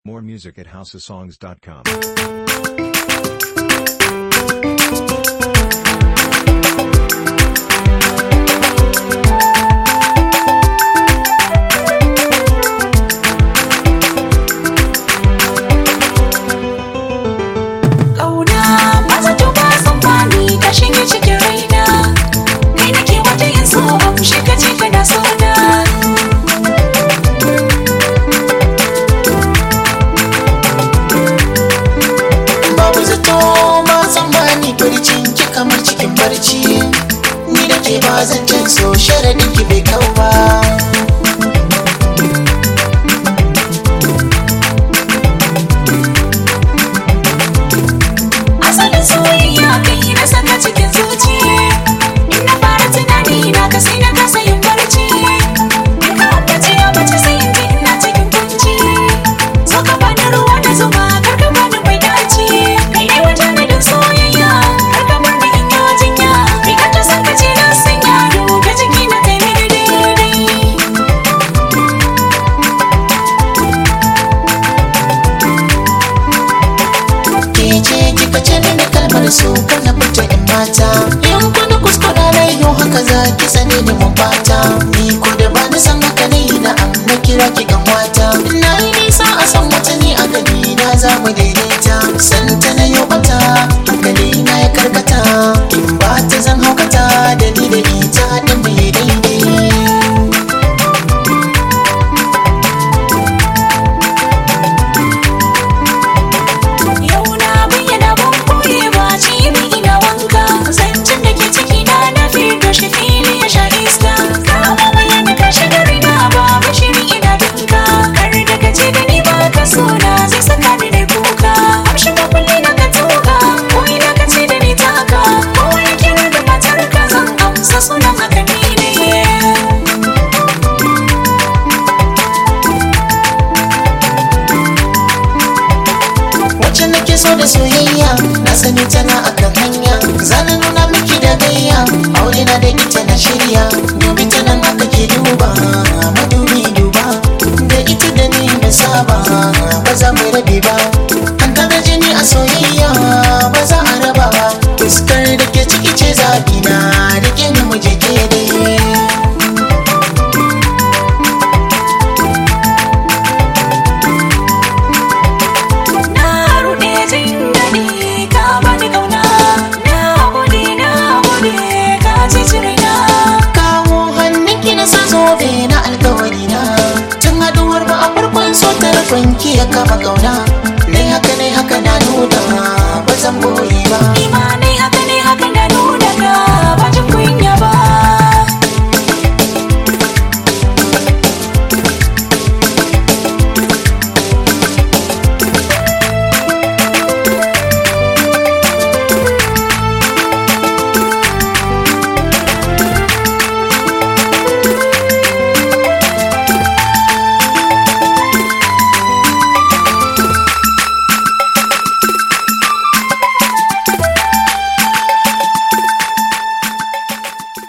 More music at houseofsongs.com. Ƙauna maza tuba tsammani ka shige cikin raina Kai nake wata yin so a kushe ka ce kana so na babu zato ba tsammani farcin ki kamar cikin barci ni da ke ba zancen so sharadin ki bai kau ba Asalin soyayya kai na saka cikin zuci In na fara tunani na ka sai na kasa yin barci In ka ambaci ya mace sai in ji ina cikin kunci So ka bani ruwa da zuma kar ka bani mai daci Kai ne wata nadin soyayya kar ka bar ni in yi jinya Riga ta san ka ce na sanya duka jiki na kai mini daidai ke ce kika ce mini kalmar so kar na fita in mata in kuna kuskura na yau haka za ki sani ni mun bata ni ko da ba ni san haka ne na am na kira ki gan wata na yi nisa a san wata ni a gani na za mu daidaita santa na yau bata hankali na ya karkata in ba ta zan haukata da ni da ita din mu yi daidai Yau na bayyana ban koye ba cibi ina wanka Zancen da ke ciki na na fito shi fili ya sha iska Kama bayyana ka shiga rina ba bashiri ina dinka Kar da ka ce da ni ba ka so na zai saka ni da kuka Amshi ka kulle na ka tuka ko ina ka ce da ni taka Ko wani kira da matar ka zan amsa sunan haka ni ne wacce nake so da soyayya na sani tana akan hanya zana nuna miki da gayya aure na da ita na shirya dubi ta nan aka ke duba madubi duba da ita da ni na saba ba za mu rabe ba an kada jini a soyayya ba za a raba ba fuskar da ke ciki ce zaɓi na rike ni mu je ke dai Na ruɗe jin daɗi ka bani ƙauna Na gode na gode ka ci raina kawo hannunki na sa zobe na alkawari na tun haduwar ba a farkon so tarkon ki ya kama kauna nai haka nai haka na nuna ba zan boye